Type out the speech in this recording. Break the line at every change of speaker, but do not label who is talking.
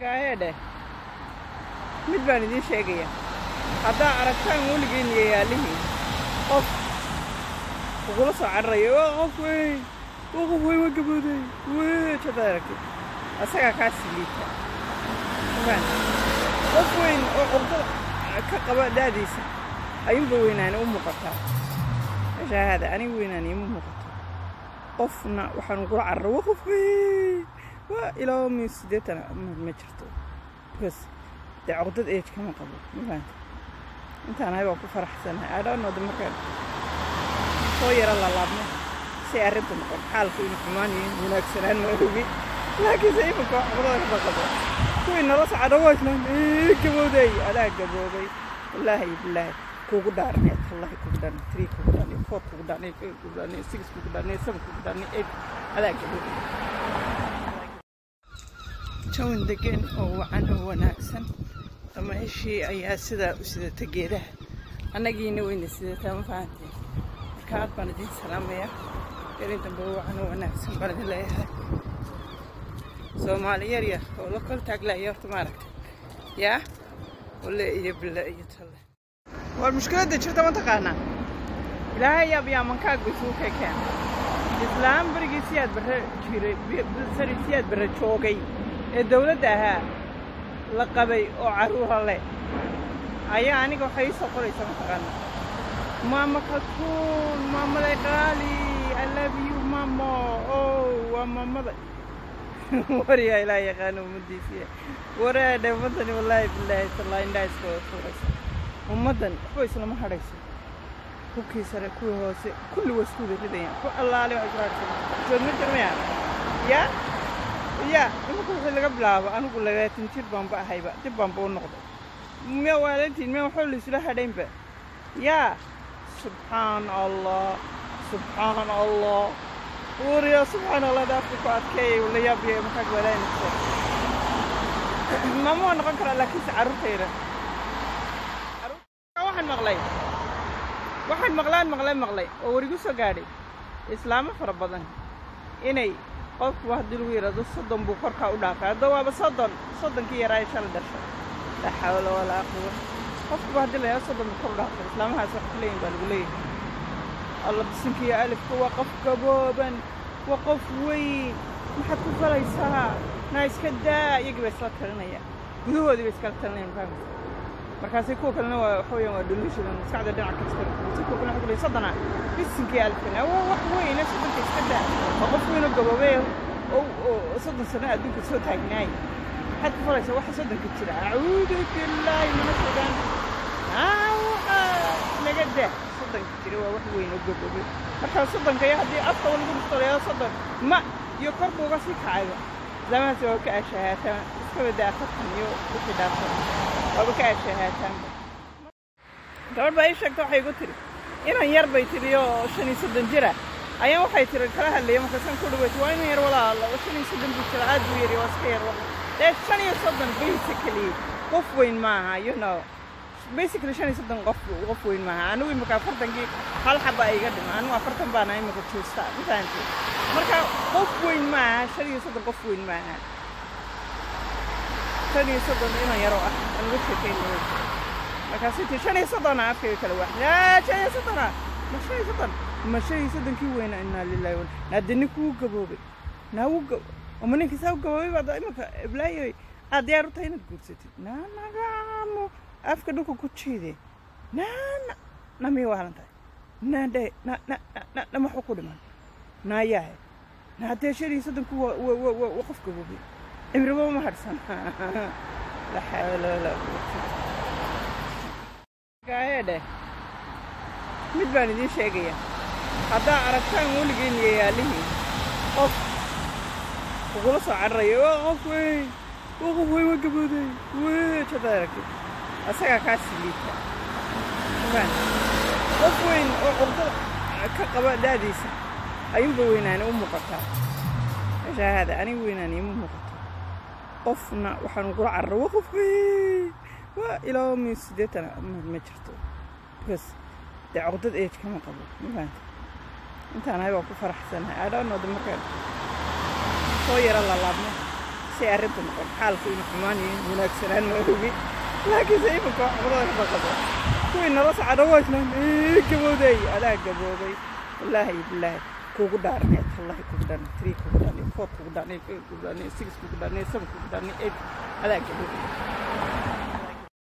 gaayadhe mid baan idiin sheegaya haddaa aragtaan weligiin iyo yaalihiin qof kugula soo cararayo waa qof weyn waa qof weyn waa gabooday wey hadaad aragtid asagaa kaa siliita fahant qof weyn oo curdada ka qaba daadiisa ayuunba weynaani u muuqataa meeshaa haada aniga weynaani ima muuqato qofna waxaan ugula carara waa qof weyn waa ilaa mi siddeetan ma jirto because dee curdad age kama qabo ma fahanta intaan ahay waa ku faraxsanahay adhaanooda markaan soo yaro lalaabno si arrinta noqon xaalku inu xumaan yihiin wanaagsanaan ma ogi laakiinse iminka wax curdada kama qabo kuwii nala socda waa islaan gabooday adaa gaboobay wallaahi bilaahi kugu dhaarnay tallahi kugu dhaarnay three kugu dhaarnay four kugu dhaarnay five kugu dhaarnay six kugu dhaarnay seven kugu dhaarnay eight adaa gaboobay jawan degan oo wacan oo wanaagsan dameeshii ayaa sidaa u sidata geedaha annagiina wayna sidataa ma fahanteen marka aad baan idiin salaamayaa gelin dambe wacan oo wanaagsan baan idin leeyahay soomaali yar yar oo la kol taaglaya horta maaragta yaa wale iyo bille iyo talle war mushkiladda jirta ma taqaanaa ilaahay yaab yaa mankaag bay isugu kekeen islaam berigii siyaad barre jiray sari siyaad barre joogay ee dawladda ahaa la qabay oo carruura leh ayaa aniga waxay ii soo qoraysaa mataqaana maama kaltuun maamaday qaali i love you mamo oh waa maamada waryaa ilaa yaqaano ummaddiisiya waraadhe ummaddani wallaahi bilaahi tallaa indhaa iska wada tuuraysa ummaddan waxba islama hadhayso hubkii sare kuwii hoose kulli waa isku wada ridayaan ku allaale waxay ku hadhsan sood ma jirmayaan yaa yaa imanka wixii laga bilaabo anigu labaatan jir baanba ahayba dib baanba u noqday miya waalantiin miya waxba laysula hadhaynba yaa subxaan allah subxaan allah wariya subxaan allah daafka ku adkeeyay wala yaabiya markaad walaanayso maama waa noqon karaa laakiinse carruurtayda waxaan maqlay waxaan maqlaan maqlay maqlay oo warigu soo gaadhay islaamo fara badan inay qofkuba haddii lagu yidhahdo soddon buu korkaa u dhaafay hadda waaba soddon soddonkii yaraaye shala dhashay laa xawla walaa quwa qofkuba haddii la yidhahdo soddon buu kor u dhaafay islaamahaas wax ku leeyihin baa lagu leeyahay alla bisinkiiyo alifka waa qof gabooban waa qof weyn maxaad ku falaysaa naa iska daa iyagii baa isla talinaya gudahoodii bay iskala talinayaan fahamsa markaasay kuwa kalena waa waxa weeyaan waa delusional maskaxda dhinaca kasta si kuwa kalena waxa ku leeyahay soddona bisinkii alifkana waa wax weyne soddonka iska daa waa qof weynoo gaboobay oo oo soddon sano adduunka soo taagnaay maxaad ku falaysaa waxa soddonka jira acuudu billaahi mana fogaan aa waxa naga daa soddonka jira waa wax weyn oo gaboobay markaa soddonka iyo haddii afka lagu dhuftoleeyo soddon ma iyo kor buuga sii kacayba zamahaas waa ka ashahaataan iska badaa afartan iyo wixii dhaafsan waaba ka ashahaataanba gabadh baa ii sheegta waxay igu tiri inan yar bay tiri oo shan iyo soddon jira ayaan waxay tiri kala hadlaya markaasaan ku dhaweyta waa inan yar walaala oo shan iyo soddon buu jira aad buu yari waa iska yar wala dee shan iyo soddon basically qof weyn maaha you know basically shan iyo soddon qof qof weyn maaha anigu imika afartankii hal xaba iga dhima anigu afartan baana imika joosta ma fahanti marka qof weyn maaha shan iyo soddon qof weyn maaha shan iyo soddon inan yaroo ah aan uga sheekaynaya markaasay tii shan iyo soddona afkayga kala waax yaa shan iyo soddona ma shan iyo soddon ma shan iyo soddonkii weyna inaa lillahi wa naade ninkuu gaboobay naa wuu gab ama ninkii saa u gaboobay baad imika iblaayoy aad diyaar u tahay inaad guursatid naa nagaamo afka dhulka ku jiide naana namiya waalan tahay naadhe na na na nama waxba ku dhiman naayahe naadee shan iyo soddonku waa waa waa waa qof gaboobay cimriba ma hadhsan la xawla walaa quwata gaayadhe mid baan idiin sheegaya haddaa aragtaan weligiin iyo yaalihiin qof kugula soo cararayo waa qof weyn waa qof weyn waa gabooday wey hadaad aragtid asagaa kaa siliita fahant qof weyn oo curdada ka qaba daadiisa ayuunba weynaani u muuqataa meeshaa haada aniga weynaani ima muuqato qofna waxaan ugula carara waa qof weyn waa ilaa mi siddeetan ma jirto because dee curdad age kama qabo ma fahanta intaan ahay waa ku faraxsanahay adhaanooda markaan soo yaro lalaabno si arrintu noqon xaalku inu xumaan iyo wanaagsanaan ma ogi laakiinse iminka cudurada ka baqado kuwii nala socda waa islaan ee gabowday adaa gaboobay wallaahi bilaahi kugu dhaarnay wallahi kugu dhaarnay three kugu dhaarnay four kugu dhaarnay five kugu dhaarnay six kugu dhaarnay seven kugu dhaarnay eight adaa gaboobay